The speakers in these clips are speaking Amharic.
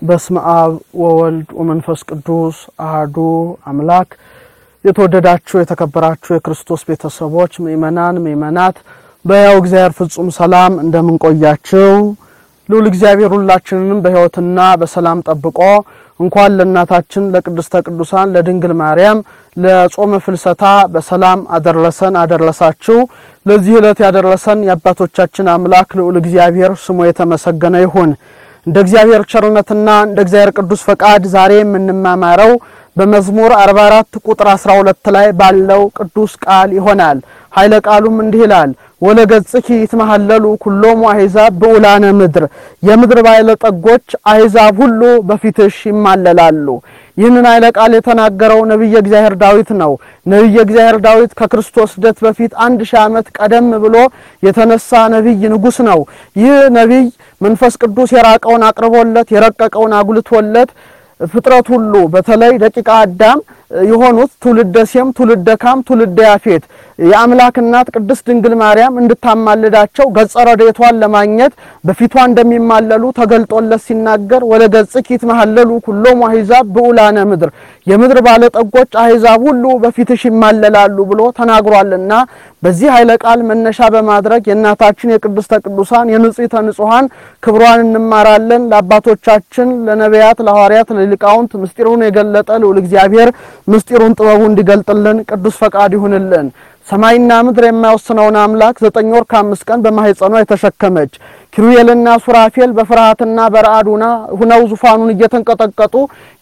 በስመ አብ ወወልድ ወመንፈስ ቅዱስ አህዱ አምላክ። የተወደዳችሁ የተከበራችሁ የክርስቶስ ቤተሰቦች ምእመናን፣ ምእመናት በሕያው እግዚአብሔር ፍጹም ሰላም እንደምንቆያችሁ ልዑል እግዚአብሔር ሁላችንንም በሕይወትና በሰላም ጠብቆ እንኳን ለእናታችን ለቅድስተ ቅዱሳን ለድንግል ማርያም ለጾመ ፍልሰታ በሰላም አደረሰን አደረሳችሁ። ለዚህ ዕለት ያደረሰን የአባቶቻችን አምላክ ልዑል እግዚአብሔር ስሙ የተመሰገነ ይሁን። እንደ እግዚአብሔር ቸርነትና እንደ እግዚአብሔር ቅዱስ ፈቃድ ዛሬ የምንማማረው በመዝሙር 44 ቁጥር 12 ላይ ባለው ቅዱስ ቃል ይሆናል። ኃይለ ቃሉም እንዲህ ይላል ወለገጽኪ ይትመሃለሉ ኩሎሙ አሕዛብ ብዑላነ ምድር፣ የምድር ባለጠጎች አሕዛብ ሁሉ በፊትሽ ይማለላሉ። ይህንን ኃይለ ቃል የተናገረው ነቢየ እግዚአብሔር ዳዊት ነው። ነቢየ እግዚአብሔር ዳዊት ከክርስቶስ ልደት በፊት አንድ ሺህ ዓመት ቀደም ብሎ የተነሳ ነቢይ ንጉሥ ነው። ይህ ነቢይ መንፈስ ቅዱስ የራቀውን አቅርቦለት የረቀቀውን አጉልቶለት ፍጥረት ሁሉ በተለይ ደቂቀ አዳም የሆኑት ትውልደ ሴም፣ ትውልደ ካም፣ ትውልደ ያፌት የአምላክ እናት ቅድስት ድንግል ማርያም እንድታማልዳቸው ገጸ ረድኤቷን ለማግኘት በፊቷ እንደሚማለሉ ተገልጦለት ሲናገር ወለ ገጽኪ ይትመሃለሉ ኩሎሙ አሕዛብ ብዑላነ ምድር፣ የምድር ባለጠጎች አሕዛብ ሁሉ በፊትሽ ይማለላሉ ብሎ ተናግሯልና በዚህ ኃይለ ቃል መነሻ በማድረግ የእናታችን የቅድስተ ቅዱሳን የንጽሕተ ንጹሐን ክብሯን እንማራለን። ለአባቶቻችን ለነቢያት፣ ለሐዋርያት፣ ለሊቃውንት ምስጢሩን የገለጠ ልዑል እግዚአብሔር ምስጢሩን ጥበቡ እንዲገልጥልን ቅዱስ ፈቃድ ይሁንልን። ሰማይና ምድር የማይወስነውን አምላክ ዘጠኝ ወር ከአምስት ቀን በማህፀኗ የተሸከመች ኪሩቤልና ሱራፌል በፍርሃትና በረአዱና ሁነው ዙፋኑን እየተንቀጠቀጡ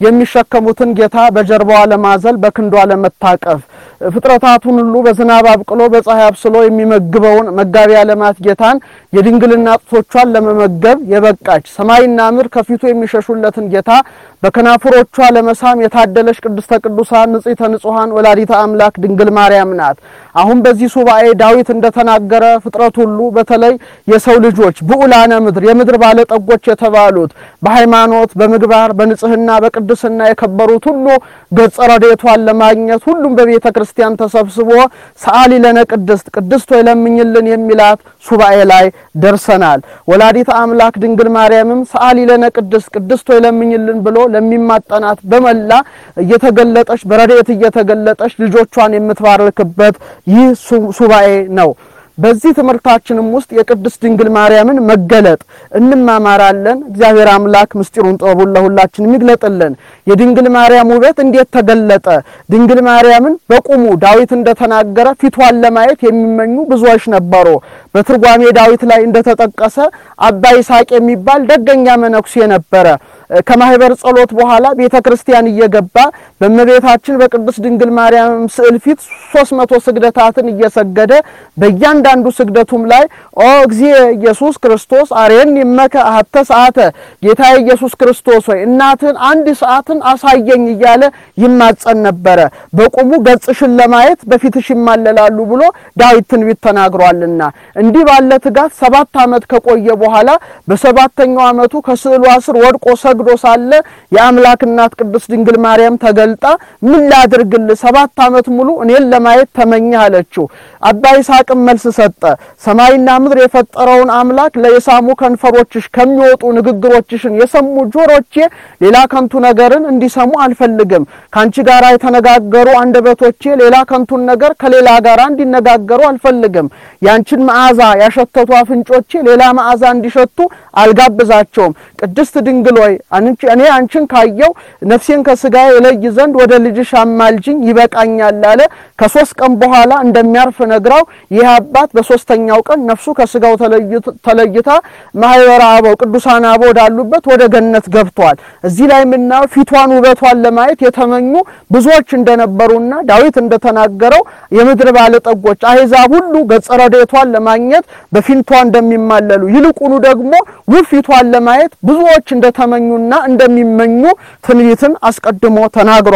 የሚሸከሙትን ጌታ በጀርባዋ ለማዘል በክንዷ ለመታቀፍ ፍጥረታቱን ሁሉ በዝናብ አብቅሎ በፀሐይ አብስሎ የሚመግበውን መጋቢ ዓለማት ጌታን የድንግልና ጡቶቿን ለመመገብ የበቃች ሰማይና ምድር ከፊቱ የሚሸሹለትን ጌታ በከናፍሮቿ ለመሳም የታደለች ቅድስተ ቅዱሳን ንጽሕተ ንጹሐን ወላዲተ አምላክ ድንግል ማርያም ናት። አሁን በዚህ ሱባኤ ዳዊት እንደተናገረ ፍጥረት ሁሉ በተለይ የሰው ልጆች ብዑላነ ምድር የምድር ባለጠጎች የተባሉት በሃይማኖት በምግባር በንጽህና በቅድስና የከበሩት ሁሉ ገጸ ረድኤቷን ለማግኘት ሁሉም በቤተ ክርስቲያን ተሰብስቦ ሰአሊ ለነ ቅድስት ቅድስት ሆይ ለምኝልን የሚላት ሱባኤ ላይ ደርሰናል። ወላዲተ አምላክ ድንግል ማርያምም ሰአሊ ለነ ቅድስት ቅድስት ሆይ ለምኝልን ብሎ ለሚማጠናት በመላ እየተገለጠች በረድኤት እየተገለጠች ልጆቿን የምትባርክበት ይህ ሱባኤ ነው። በዚህ ትምህርታችንም ውስጥ የቅድስት ድንግል ማርያምን መገለጥ እንማማራለን። እግዚአብሔር አምላክ ምስጢሩን ጥበቡን ለሁላችን የሚግለጥልን። የድንግል ማርያም ውበት እንዴት ተገለጠ? ድንግል ማርያምን በቁሙ ዳዊት እንደተናገረ ፊቷን ለማየት የሚመኙ ብዙዎች ነበሩ። በትርጓሜ ዳዊት ላይ እንደተጠቀሰ አባ ይስሐቅ የሚባል ደገኛ መነኩሴ ነበረ። ከማህበር ጸሎት በኋላ ቤተ ክርስቲያን እየገባ በእመቤታችን በቅድስት ድንግል ማርያም ስዕል ፊት ሶስት መቶ ስግደታትን እየሰገደ በእያንዳንዱ ስግደቱም ላይ ኦ እግዚእ ኢየሱስ ክርስቶስ አሬን ይመከ አሐተ ሰዓተ ጌታ ኢየሱስ ክርስቶስ ሆይ እናትን አንድ ሰዓትን አሳየኝ እያለ ይማጸን ነበረ። በቁሙ ገጽሽን ለማየት በፊትሽ ይማለላሉ ብሎ ዳዊት ትንቢት ተናግሯልና እንዲህ ባለ ትጋት ሰባት ዓመት ከቆየ በኋላ በሰባተኛው ዓመቱ ከስዕሏ ስር ወድቆ ሰግዶ ሳለ የአምላክ እናት ቅድስት ድንግል ማርያም ተገልጣ ምን ላድርግልህ ሰባት ዓመት ሙሉ እኔን ለማየት ተመኘህ አለችው። አባ ይስሐቅም መልስ ሰጠ። ሰማይና ምድር የፈጠረውን አምላክ ለየሳሙ ከንፈሮችሽ ከሚወጡ ንግግሮችሽን የሰሙ ጆሮቼ ሌላ ከንቱ ነገርን እንዲሰሙ አልፈልግም። ከአንቺ ጋር የተነጋገሩ አንደበቶቼ ሌላ ከንቱን ነገር ከሌላ ጋር እንዲነጋገሩ አልፈልግም። ያንቺን መዓዛ ያሸተቱ አፍንጮቼ ሌላ መዓዛ እንዲሸቱ አልጋብዛቸውም። ቅድስት ድንግል ሆይ እኔ አንቺን ካየው ነፍሴን ከስጋዬ የለይ ዘንድ ወደ ልጅሽ አማልጅኝ ይበቃኛል አለ። ከሶስት ቀን በኋላ እንደሚያርፍ ነግራው ይህ አባት በሶስተኛው ቀን ነፍሱ ከስጋው ተለይታ ማህበረ አበው ቅዱሳን አበው ወዳሉበት ወደ ገነት ገብቷል። እዚህ ላይ የምናየው ፊቷን ውበቷን ለማየት የተመኙ ብዙዎች እንደነበሩና ዳዊት እንደተናገረው የምድር ባለጠጎች አሕዛብ ሁሉ ገጸ ረድኤቷን ለማግኘት በፊቷ እንደሚማለሉ ይልቁኑ ደግሞ ውብ ፊቷን ለማየት ብዙዎች እንደተመኙና እንደሚመኙ ትንቢትን አስቀድሞ ተናግሯል።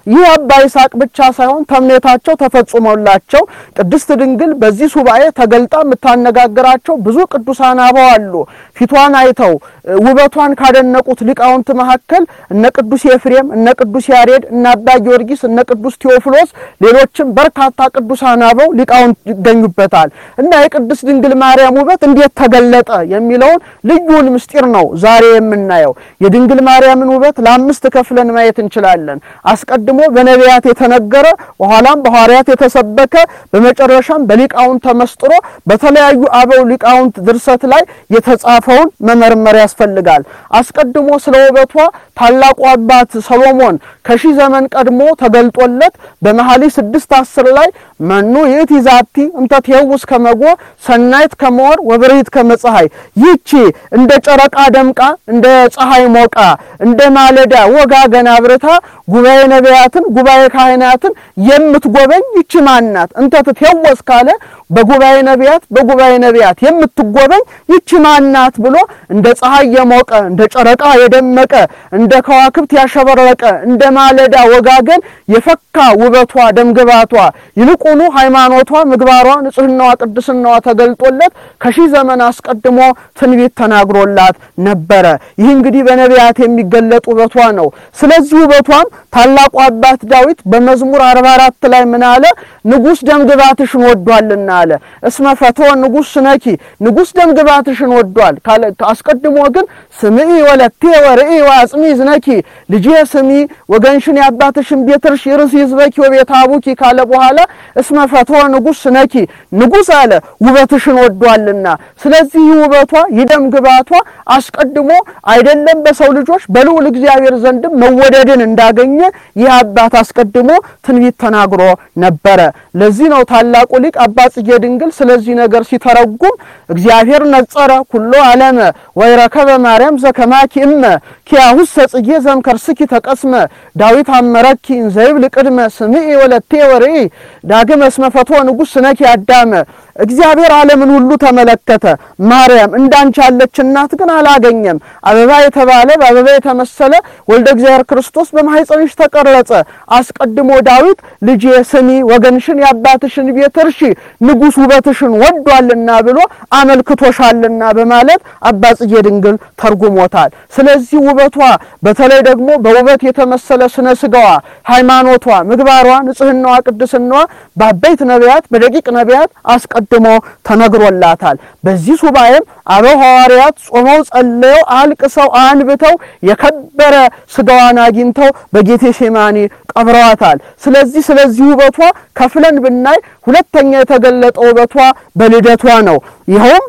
ይህ አባ ይስሐቅ ብቻ ሳይሆን ተምኔታቸው ተፈጽሞላቸው ቅድስት ድንግል በዚህ ሱባኤ ተገልጣ የምታነጋግራቸው ብዙ ቅዱሳን አበው አሉ። ፊቷን አይተው ውበቷን ካደነቁት ሊቃውንት መካከል እነ ቅዱስ ኤፍሬም፣ እነ ቅዱስ ያሬድ፣ እነ አባ ጊዮርጊስ፣ እነ ቅዱስ ቴዎፍሎስ ሌሎችም በርካታ ቅዱሳን አበው ሊቃውንት ይገኙበታል እና የቅድስት ድንግል ማርያም ውበት እንዴት ተገለጠ የሚለውን ልዩን ምስጢር ነው ዛሬ የምናየው። የድንግል ማርያምን ውበት ለአምስት ከፍለን ማየት እንችላለን። አስቀድሞ በነቢያት የተነገረ በኋላም በሐዋርያት የተሰበከ በመጨረሻም በሊቃውንት ተመስጥሮ በተለያዩ አበው ሊቃውንት ድርሰት ላይ የተጻፈውን መመርመር ያስፈልጋል። አስቀድሞ ስለ ውበቷ ታላቁ አባት ሰሎሞን ከሺህ ዘመን ቀድሞ ተገልጦለት በመኃልየ ስድስት አስር ላይ መኑ ይእቲ ዛቲ እንተ ትሄውስ ከመጎ ሰናይት ከመወር ወብርሂት ከመፀሐይ ይቺ እንደ ጨረቃ ደምቃ እንደ ፀሐይ ሞቃ እንደ ማለዳ ወጋገን አብርታ ጉባኤ ነቢያትን ጉባኤ ካህናትን የምትጎበኝ ይቺ ማናት? እንተ ትትሄወስ ካለ በጉባኤ ነቢያት በጉባኤ ነቢያት የምትጎበኝ ይቺ ማናት ብሎ እንደ ፀሐይ የሞቀ እንደ ጨረቃ የደመቀ እንደ ከዋክብት ያሸበረቀ እንደ ማለዳ ወጋገን የፈካ ውበቷ ደምግባቷ ይልቁኑ ሃይማኖቷ፣ ምግባሯ፣ ንጽህናዋ፣ ቅድስናዋ ተገልጦለት ከሺህ ዘመን አስቀድሞ ትንቢት ተናግሮላት ነበረ። ይህ እንግዲህ በነቢያት የሚገለጥ ውበቷ ነው። ስለዚህ ውበቷም ታላቁ አባት ዳዊት በመዝሙር 44 ላይ ምን አለ? ንጉሥ ደምግባትሽን ወዷልና አለ። እስመ ፈትወ ንጉሥ ስነኪ ንጉሥ ደምግባትሽን ወዷል። አስቀድሞ ግን ስምዒ ወለቴ ወርኢ ወአጽሚ ዝነኪ ልጄ ስሚ ወገንሽን የአባትሽን ቤት እርሺ ርሲ ህዝበኪ ወቤተ አቡኪ ካለ በኋላ እስመ ፈትወ ንጉሥ ስነኪ ንጉሥ አለ ውበትሽን ወዷልና። ስለዚህ ውበቷ ይደም ግባቷ አስቀድሞ አይደለም በሰው ልጆች በልዑል እግዚአብሔር ዘንድም መወደድን እንዳገኘ ይህ አባት አስቀድሞ ትንቢት ተናግሮ ነበረ። ለዚህ ነው ታላቁ ሊቅ አባ ጽጌ ድንግል ስለዚህ ነገር ሲተረጉም እግዚአብሔር ነጸረ ኩሎ ዓለመ ወይረከበ ማርያም ዘከማኪ እመ ኪያሁሰ ጽጌ ዘምከርስኪ ተቀስመ ዳዊት አመረኪ እንዘይብል ቅድመ ስምዒ ወለቴ ወርኢ ዳግመ እስመ ፈትወ ንጉሥ ስነኪ አዳመ እግዚአብሔር ዓለምን ሁሉ ተመለከተ። ማርያም እንዳንቺ ያለች እናት ግን አላገኘም። አበባ የተባለ በአበባ የተመሰለ ወልደ እግዚአብሔር ክርስቶስ በማኅፀንሽ ተቀረጸ። አስቀድሞ ዳዊት ልጄ ስሚ ወገንሽን የአባትሽን ቤት እርሺ ንጉሥ ውበትሽን ወዷልና ብሎ አመልክቶሻልና በማለት አባ ጽጌ ድንግል ተርጉሞታል። ስለዚህ ውበቷ በተለይ ደግሞ በውበት የተመሰለ ስነ ስጋዋ፣ ሃይማኖቷ፣ ምግባሯ፣ ንጽህናዋ፣ ቅድስናዋ በአበይት ነቢያት በደቂቅ ነቢያት አስቀድሞ ተነግሮላታል። በዚህ ሱባኤም አበው ሐዋርያት ጾመው ጸልየው አልቅሰው አንብተው የከበረ ስጋዋን አግኝተው በጌቴ ሴማኒ ቀብረዋታል። ስለዚህ ስለዚህ ውበቷ ከፍለን ብናይ ሁለተኛ የተገለጠ ውበቷ በልደቷ ነው። ይኸውም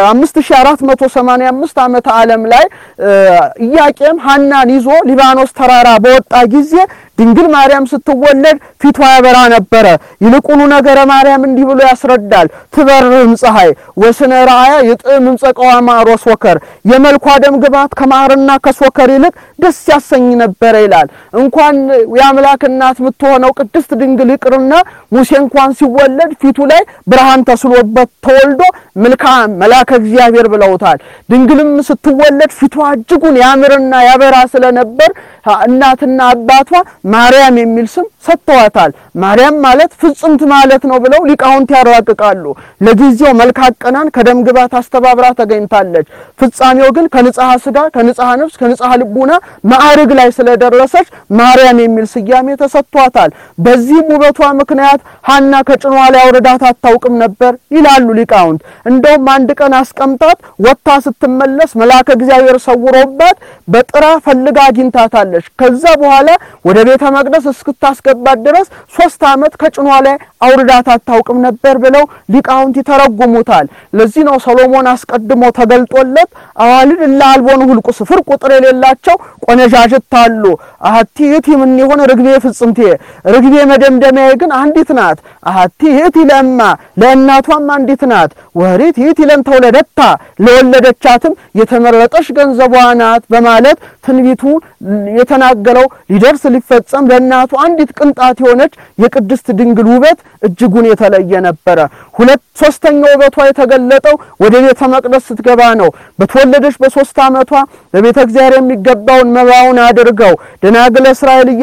በ5485 ዓመተ ዓለም ላይ ኢያቄም ሐናን ይዞ ሊባኖስ ተራራ በወጣ ጊዜ ድንግል ማርያም ስትወለድ ፊቷ ያበራ ነበረ። ይልቁኑ ነገረ ማርያም እንዲህ ብሎ ያስረዳል። ትበርህም ፀሐይ ወስነ ረአያ ይጥዕም እምፀቀዋ ማር ወሶከር፣ የመልኳ ደም ግባት ከማርና ከሶከር ይልቅ ደስ ያሰኝ ነበረ ይላል። እንኳን የአምላክ እናት የምትሆነው ቅድስት ድንግል ይቅርና ሙሴ እንኳን ሲወለድ ፊቱ ላይ ብርሃን ተስሎበት ተወልዶ መልካም መልአከ እግዚአብሔር ብለውታል። ድንግልም ስትወለድ ፊቷ እጅጉን ያምርና ያበራ ስለነበር እናትና አባቷ ማርያም የሚል ስም ሰጥተዋታል። ማርያም ማለት ፍጽምት ማለት ነው ብለው ሊቃውንት ያራቅቃሉ። ለጊዜው መልካም ቀናን ከደም ግባት አስተባብራ ተገኝታለች። ፍጻሜው ግን ከንጽሐ ስጋ፣ ከንጽሐ ነፍስ፣ ከንጽሐ ልቡና ማዕርግ ላይ ስለደረሰች ማርያም የሚል ስያሜ ተሰጥቷታል። በዚህም ውበቷ ምክንያት ሐና ከጭኗ ላይ አውርዳት አታውቅም ነበር ይላሉ ሊቃውንት። እንደውም አንድ ቀን አስቀምጣት ወጥታ ስትመለስ መልአከ እግዚአብሔር ሰውሮባት በጥራ ፈልጋ አግኝታታለች። ከዛ በኋላ ወደ ቤተ መቅደስ እስክታስገባት ድረስ ሶስት ዓመት ከጭኗ ላይ አውርዳት አታውቅም ነበር ብለው ሊቃውንት ይተረጉሙታል። ለዚህ ነው ሰሎሞን አስቀድሞ ተገልጦለት አዋልድ እለ አልቦኑ ሁልቁ ስፍር ቁጥር የሌላቸው ቆነጃጅት አሉ። አሐቲ ይእቲ ምን የሆነ ርግቤ ፍጽምቴ ርግቤ መደምደሚያዬ ግን አንዲት ናት። አሐቲ ይእቲ ለእማ ለእናቷም አንዲት ናት። ወሪት ይእቲ ለእንተ ወለደታ ለወለደቻትም የተመረጠች ገንዘቧ ናት በማለት ትንቢቱ የተናገረው ሊደርስ ሊፈጸም ለእናቱ አንዲት ቅንጣት የሆነች የቅድስት ድንግል ውበት እጅጉን የተለየ ነበረ። ሁለት ሶስተኛው ውበቷ የተገለጠው ወደ ቤተ መቅደስ ስትገባ ነው። በተወለደች በሶስት ዓመቷ በቤተ እግዚአብሔር የሚገባውን መባውን አድርገው ደናግለ እስራኤል እየዘመሩ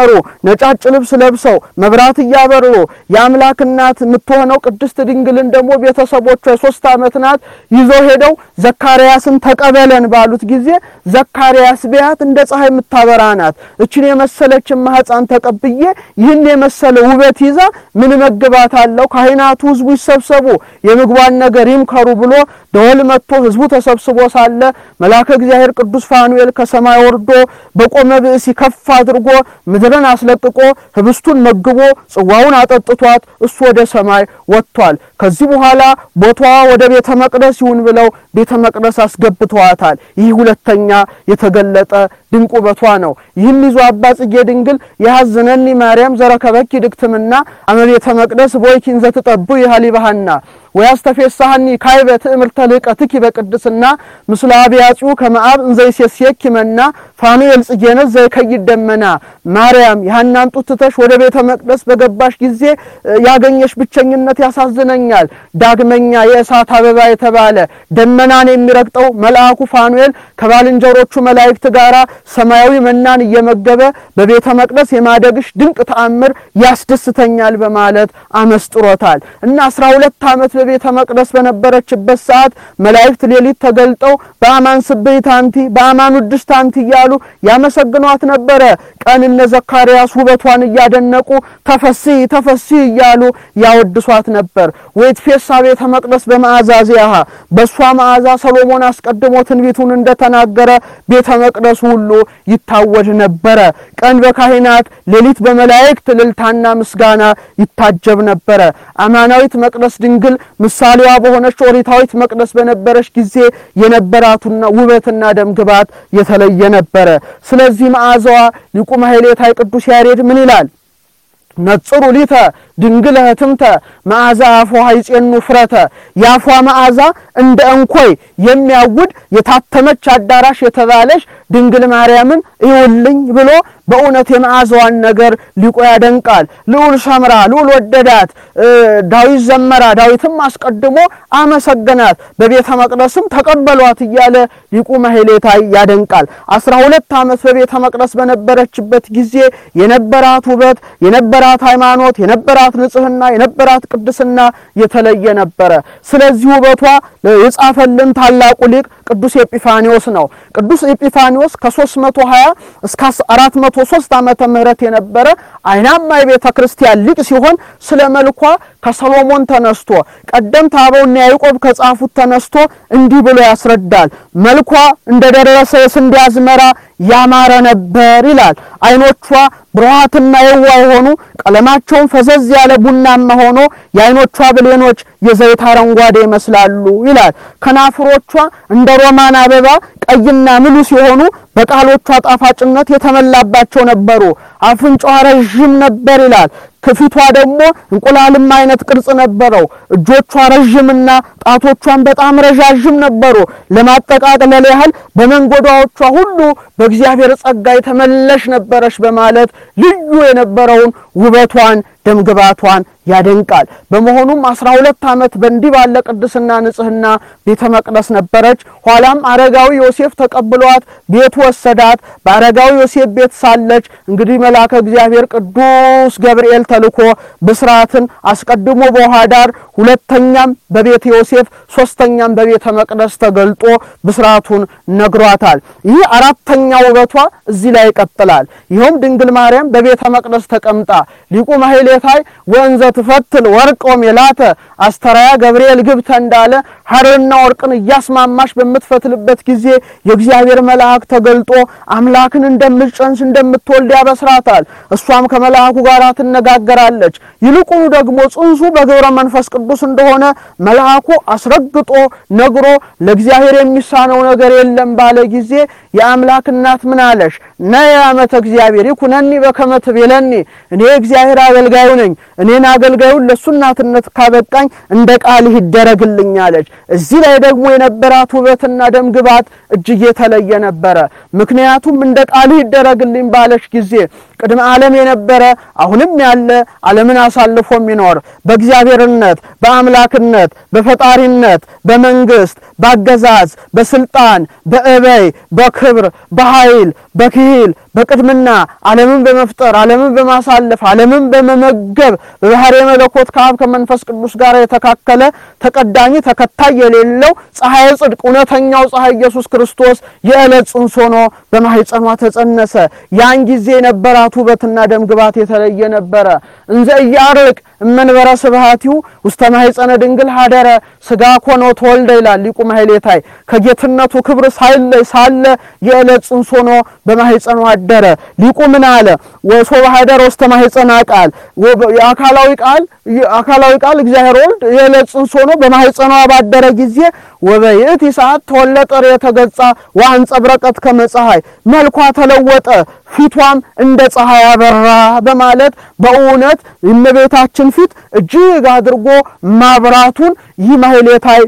እያበሩ ነጫጭ ልብስ ለብሰው መብራት እያበሩ የአምላክ እናት የምትሆነው ቅድስት ድንግልን ደግሞ ቤተሰቦቿ የሶስት ዓመት ናት ይዘው ሄደው ዘካርያስን ተቀበለን ባሉት ጊዜ ዘካርያስ ቢያት እንደ ፀሐይ የምታበራ ናት። እችን የመሰለችን ማህፀን ተቀብዬ ይህን የመሰለ ውበት ይዛ ምን መግባት አለው? ካህናቱ ህዝቡ ይሰብሰቡ የምግቧን ነገር ይምከሩ ብሎ ደወል መጥቶ ህዝቡ ተሰብስቦ ሳለ መልአከ እግዚአብሔር ቅዱስ ፋኑኤል ከሰማይ ወርዶ በቆመ ብእሲ ከፍ አድርጎ ምድርን አስለቅቆ ህብስቱን መግቦ ጽዋውን አጠጥቷት እሱ ወደ ሰማይ ወጥቷል። ከዚህ በኋላ ቦታዋ ወደ ቤተ መቅደስ ይሁን ብለው ቤተ መቅደስ አስገብተዋታል። ይህ ሁለተኛ የተገለጠ ድንቅ ውበቷ ነው። ይህን ይዞ አባ ጽጌ ድንግል የሐዝነኒ ማርያም ዘረከበኪ ድግትምና አመቤተ መቅደስ ቦይኪን ዘትጠቡ ይሃሊባሃና ወያስተፌሳሃኒ ካይበ ትእምርተ ልቀትኪ በቅድስና ምስለ አብያጺው ከመአብ እንዘይሴስየኪ መና ፋኑኤል ጽጌነት ዘይከይድ ደመና ማርያም የሐናን ጡት ትተሽ ወደ ቤተ መቅደስ በገባሽ ጊዜ ያገኘሽ ብቸኝነት ያሳዝነኛል። ዳግመኛ የእሳት አበባ የተባለ ደመናን የሚረግጠው መልአኩ ፋኑኤል ከባልንጀሮቹ መላእክት ጋራ ሰማያዊ መናን እየመገበ በቤተ መቅደስ የማደግሽ ድንቅ ተአምር ያስደስተኛል በማለት አመስጥሮታል እና አስራ ሁለት ዓመት በቤተ መቅደስ በነበረችበት ሰዓት መላእክት ሌሊት ተገልጠው በአማን ስብሕት አንቲ በአማን ውድስት አንቲ እያሉ ያመሰግኗት ነበረ። ቀን እነ ዘካርያስ ውበቷን እያደነቁ ተፈሲ ተፈሲ እያሉ ያወድሷት ነበር። ወይትፌሳ ቤተ መቅደስ በመዓዛ ዚአሃ በእሷ መዓዛ ሰሎሞን አስቀድሞ ትንቢቱን እንደተናገረ ቤተ መቅደሱ ሁሉ ይታወድ ነበረ። ቀን በካህናት ሌሊት በመላእክት እልልታና ምስጋና ይታጀብ ነበረ። አማናዊት መቅደስ ድንግል ምሳሌዋ በሆነች ኦሪታዊት መቅደስ በነበረች ጊዜ የነበራቱና ውበትና ደምግባት የተለየ ነበረ። ስለዚህ መዓዛዋ ሊቁ ማሕሌታይ ቅዱስ ያሬድ ምን ይላል? ነጽሩ ሊተ ድንግል ህትምተ መዓዛ አፏ ይጼኑ ፍረተ የአፏ መዓዛ እንደ እንኮይ የሚያውድ የታተመች አዳራሽ የተባለች ድንግል ማርያምን ይውልኝ ብሎ በእውነት የመዓዛዋን ነገር ሊቆ ያደንቃል። ልዑል ሰምራ ልዑል ወደዳት፣ ዳዊት ዘመራ፣ ዳዊትም አስቀድሞ አመሰገናት፣ በቤተ መቅደስም ተቀበሏት እያለ ሊቁ ማሕሌታይ ያደንቃል። አስራ ሁለት ዓመት በቤተ መቅደስ በነበረችበት ጊዜ የነበራት ውበት የነበራት ሃይማኖት የነበራት ንጽህና የነበራት ቅድስና የተለየ ነበረ። ስለዚህ ውበቷ የጻፈልን ታላቁ ሊቅ ቅዱስ ኤጲፋኒዎስ ነው። ቅዱስ ኤጲፋኒዎስ ከ320 እስከ 403 ዓመተ ምህረት የነበረ አይናማ የቤተ ክርስቲያን ሊቅ ሲሆን ስለ መልኳ ከሰሎሞን ተነስቶ ቀደምት አበውና ያዕቆብ ከጻፉት ተነስቶ እንዲህ ብሎ ያስረዳል። መልኳ እንደደረሰ የስንዴ አዝመራ ያማረ ነበር ይላል። አይኖቿ ብሩሃትና የዋ የሆኑ ቀለማቸውን ፈዘዝ ያለ ቡናማ ሆኖ የአይኖቿ ብሌኖች የዘይት አረንጓዴ ይመስላሉ ይላል። ከናፍሮቿ እንደ ሮማን አበባ ቀይና ምሉ ሲሆኑ በቃሎቿ ጣፋጭነት የተመላባቸው ነበሩ። አፍንጫዋ ረዥም ነበር ይላል። ከፊቷ ደግሞ እንቁላልም አይነት ቅርጽ ነበረው። እጆቿ ረዥምና ጣቶቿን በጣም ረዣዥም ነበሩ። ለማጠቃለል ያህል በመንጎዳዎቿ ሁሉ በእግዚአብሔር ጸጋ የተመለሽ ነበረች በማለት ልዩ የነበረውን ውበቷን ደምግባቷን ያደንቃል። በመሆኑም አስራ ሁለት ዓመት በእንዲህ ባለ ቅድስና ንጽህና ቤተ መቅደስ ነበረች። ኋላም አረጋዊ ዮሴፍ ተቀብሏት ቤት ወሰዳት። በአረጋዊ ዮሴፍ ቤት ሳለች እንግዲህ መልአከ እግዚአብሔር ቅዱስ ገብርኤል ተልኮ ብስራትን አስቀድሞ በውሃ ዳር፣ ሁለተኛም በቤተ ዮሴፍ፣ ሶስተኛም በቤተ መቅደስ ተገልጦ ብስራቱን ነግሯታል። ይህ አራተኛ ውበቷ እዚህ ላይ ይቀጥላል። ይኸውም ድንግል ማርያም በቤተ መቅደስ ተቀምጣ ሊቁ ማሕሌታይ ወንዘ ትፈትል ወርቅ ወሜላተ አስተራያ ገብርኤል ግብተ እንዳለ ሐርና ወርቅን እያስማማሽ በምትፈትልበት ጊዜ የእግዚአብሔር መልአክ ተገልጦ አምላክን እንደምትጸንስ እንደምትወልድ ያበስራታል። እሷም ከመልአኩ ጋር ትነጋገራለች። ይልቁኑ ደግሞ ጽንሱ በግብረ መንፈስ ቅዱስ እንደሆነ መልአኩ አስረግጦ ነግሮ ለእግዚአብሔር የሚሳነው ነገር የለም ባለ ጊዜ የአምላክ እናት ምን አለሽ? ነየ አመተ እግዚአብሔር ይኩነኒ በከመ ትቤለኒ እኔ እግዚአብሔር አገልጋዩ ነኝ። እኔን አገልጋዩን ለእሱ እናትነት ካበቃኝ እንደ ቃልህ ይደረግልኝ አለች። እዚህ ላይ ደግሞ የነበራት ውበትና ደምግባት እጅግ የተለየ ነበረ። ምክንያቱም እንደ ቃልህ ይደረግልኝ ባለች ጊዜ ቅድመ ዓለም የነበረ አሁንም ያለ ዓለምን አሳልፎ የሚኖር በእግዚአብሔርነት፣ በአምላክነት፣ በፈጣሪነት፣ በመንግስት፣ በአገዛዝ፣ በስልጣን፣ በእበይ፣ በክብር፣ በኃይል፣ በክሂል፣ በቅድምና ዓለምን በመፍጠር ዓለምን በማሳለፍ ዓለምን በመመገብ በባህሪ መለኮት ከአብ ከመንፈስ ቅዱስ ጋር የተካከለ ተቀዳሚ ተከታይ የሌለው ፀሐይ ጽድቅ እውነተኛው ፀሐይ ኢየሱስ ክርስቶስ የዕለት ጽንስ ሆኖ በማህፀኗ ተጸነሰ። ያን ጊዜ የነበራት ውበትና ደም ግባት የተለየ ነበረ። እንዘ እያርቅ እመንበረ ስብሐቲሁ ውስተ ማህፀነ ድንግል ሀደረ ስጋ ኮኖ ተወልደ ይላል ሊቁ ማሕሌታይ። ከጌትነቱ ክብር ሳይለይ ሳለ የዕለት ጽንስ ሆኖ በማህፀኗ አደረ። ሊቁ ምን አለ? ወሶበ ሀደረ ውስተ ማህፀና ቃል የአካላዊ ቃል አካላዊ ቃል እግዚአብሔር ወልድ የዕለት ጽንስ ሆኖ በማህፀኗ ባደረ ጊዜ ወበይእቲ ሰዓት ተወለጠ ርእየተ ገጻ ወአንጸብረቀት ከመ ፀሐይ መልኳ ተለወጠ ፊቷም እንደ ፀሐይ አበራ በማለት በእውነት የእመቤታችን ፊት እጅግ አድርጎ ማብራቱን ይህ ማሕሌታይ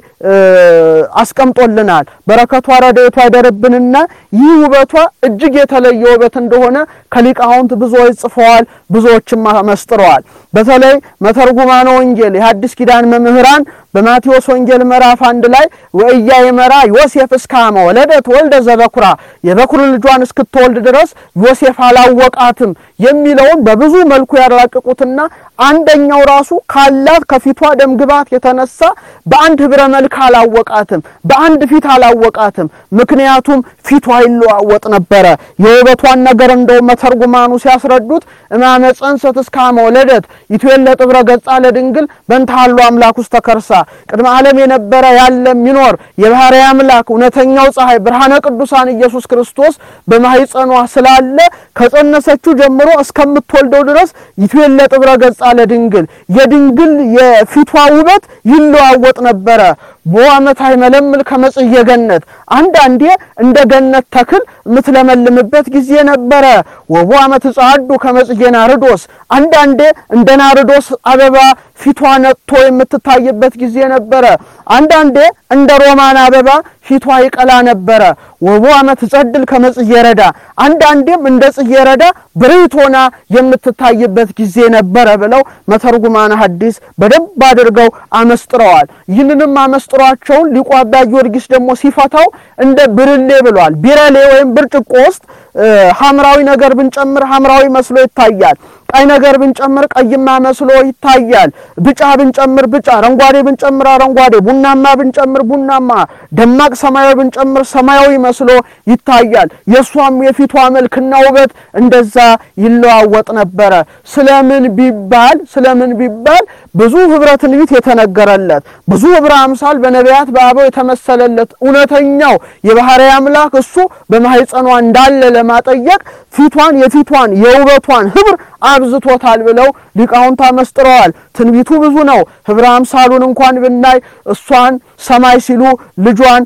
አስቀምጦልናል። በረከቷ ረድኤቷ ይደርብንና ይህ ውበቷ እጅግ የተለየ ውበት እንደሆነ ከሊቃውንት ብዙዎች ጽፈዋል፣ ብዙዎችም መስጥረዋል። በተለይ መተርጉማነ ወንጌል የሐዲስ ኪዳን መምህራን በማቴዎስ ወንጌል ምዕራፍ አንድ ላይ ወእያ የመራ ዮሴፍ እስካመ ወለደት ወልደ ዘበኩራ የበኩር ልጇን እስክትወልድ ድረስ ዮሴፍ አላወቃትም የሚለውን በብዙ መልኩ ያራቅቁትና አንደኛው ራሱ ካላት ከፊቷ ደም ግባት የተነሳ በአንድ ህብረ መልክ አላወቃትም፣ በአንድ ፊት አላወቃትም። ምክንያቱም ፊቷ ይለዋወጥ ነበረ። የውበቷን ነገር እንደው መተርጉማኑ ሲያስረዱት እማመ ጸንሰት እስካመ ወለደት ይትዌለጥ ጥብረ ገጻ ለድንግል በእንታሉ አምላክ ውስጥ ተከርሳ ቅድመ ዓለም የነበረ ያለ የሚኖር የባህሪ አምላክ እውነተኛው ፀሐይ ብርሃነ ቅዱሳን ኢየሱስ ክርስቶስ በማህፀኗ ስላለ ከጸነሰችው ጀምሮ እስከምትወልደው ድረስ ይትዌለጥ ጥብረ ገጻ ለድንግል የድንግል የፊቷ ውበት ይለዋወጥ ነበረ። በዓመት አይመለምል ከመጽየ ገነት አንዳንዴ እንደ ገነት ተክል የምትለመልምበት ጊዜ ነበረ። ወቦ ዓመት ጻዱ ከመጽየ ናርዶስ አንዳንዴ እንደ ናርዶስ አበባ ፊቷ ነጥቶ የምትታይበት ጊዜ ነበረ። አንዳንዴ እንደ ሮማን አበባ ፊቷ ይቀላ ነበረ። ወቦ ዓመት ጸድል ከመጽየ ረዳ አንዳንዴም እንደ ጽየ ረዳ ብርህት ሆና የምትታይበት ጊዜ ነበረ ብለው መተርጉማነ ሐዲስ በደንብ አድርገው አመስጥረዋል። ይህንንም አመስጥሯቸውን ሊቁ አባ ጊዮርጊስ ደግሞ ሲፈታው እንደ ብርሌ ብሏል። ቢረሌ ወይም ብርጭቆ ውስጥ ሐምራዊ ነገር ብንጨምር ሐምራዊ መስሎ ይታያል። ቀይ ነገር ብንጨምር ቀይማ መስሎ ይታያል። ብጫ ብንጨምር ብጫ፣ አረንጓዴ ብንጨምር አረንጓዴ፣ ቡናማ ብንጨምር ቡናማ፣ ደማቅ ሰማያዊ ብንጨምር ሰማያዊ መስሎ ይታያል። የእሷም የፊቷ መልክና ውበት እንደዛ ይለዋወጥ ነበረ። ስለምን ቢባል ስለምን ቢባል ብዙ ህብረ ትንቢት የተነገረለት ብዙ ህብረ አምሳል በነቢያት በአበው የተመሰለለት እውነተኛው የባህሪ አምላክ እሱ በማህፀኗ እንዳለ ለማጠየቅ ፊቷን የፊቷን የውበቷን ህብር አብዝቶታል ብለው ሊቃውንት አመስጥረዋል። ትንቢቱ ብዙ ነው። ህብረ አምሳሉን እንኳን ብናይ እሷን ሰማይ ሲሉ ልጇን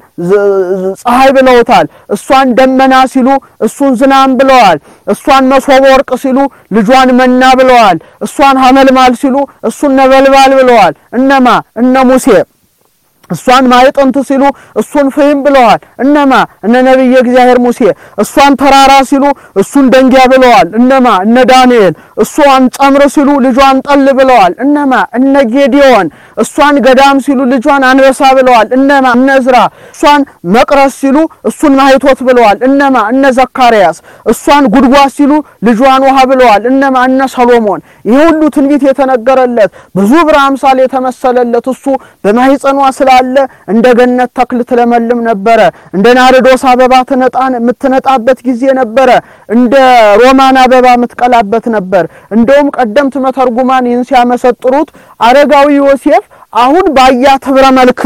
ፀሐይ ብለውታል። እሷን ደመና ሲሉ እሱን ዝናም ብለዋል። እሷን መሶበ ወርቅ ሲሉ ልጇን መና ብለዋል። እሷን ሐመልማል ሲሉ እሱን ነበልባል ብለዋል። እነማ እነ ሙሴ እሷን ማዕጠንት ሲሉ እሱን ፍህም ብለዋል። እነማ እነ ነቢየ እግዚአብሔር ሙሴ እሷን ተራራ ሲሉ እሱን ደንጊያ ብለዋል። እነማ እነ ዳንኤል እሷን ጸምር ሲሉ ልጇን ጠል ብለዋል። እነማ እነ ጌዲዮን እሷን ገዳም ሲሉ ልጇን አንበሳ ብለዋል። እነማ እነ ዕዝራ እሷን መቅረስ ሲሉ እሱን ማይቶት ብለዋል። እነማ እነ ዘካርያስ እሷን ጉድጓድ ሲሉ ልጇን ውሃ ብለዋል። እነማ እነ ሰሎሞን ይህ ሁሉ ትንቢት የተነገረለት ብዙ ብር አምሳል የተመሰለለት እሱ በማህፀኗ ስላለ እንደ ገነት ተክል ትለመልም ነበረ። እንደ ናርዶስ አበባ ትነጣን የምትነጣበት ጊዜ ነበረ። እንደ ሮማን አበባ የምትቀላበት ነበር። እንደውም ቀደምት መተርጉማን ይህን ሲያመሰጥሩት አረጋዊ ዮሴፍ አሁን ባያት ህብረ መልክ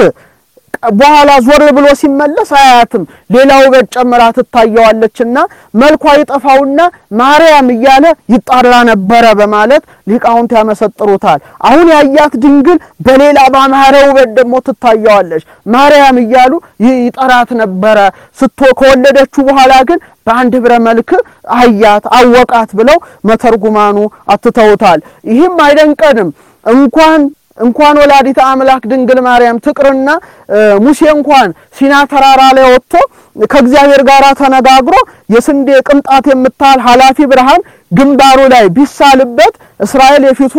በኋላ ዞር ብሎ ሲመለስ አያትም ሌላ ውበት ጨምራ ትታየዋለችና መልኳ ይጠፋውና ማርያም እያለ ይጣራ ነበረ በማለት ሊቃውንት ያመሰጥሩታል። አሁን ያያት ድንግል በሌላ ባማረ ውበት ደግሞ ትታየዋለች። ማርያም እያሉ ይጠራት ነበረ። ስቶ ከወለደችው በኋላ ግን በአንድ ህብረ መልክ አያት አወቃት ብለው መተርጉማኑ አትተውታል። ይህም አይደንቀንም እንኳን እንኳን ወላዲተ አምላክ ድንግል ማርያም ትቅርና ሙሴ እንኳን ሲና ተራራ ላይ ወጥቶ ከእግዚአብሔር ጋር ተነጋግሮ የስንዴ ቅንጣት የምታህል ኃላፊ ብርሃን ግንባሩ ላይ ቢሳልበት እስራኤል የፊቱን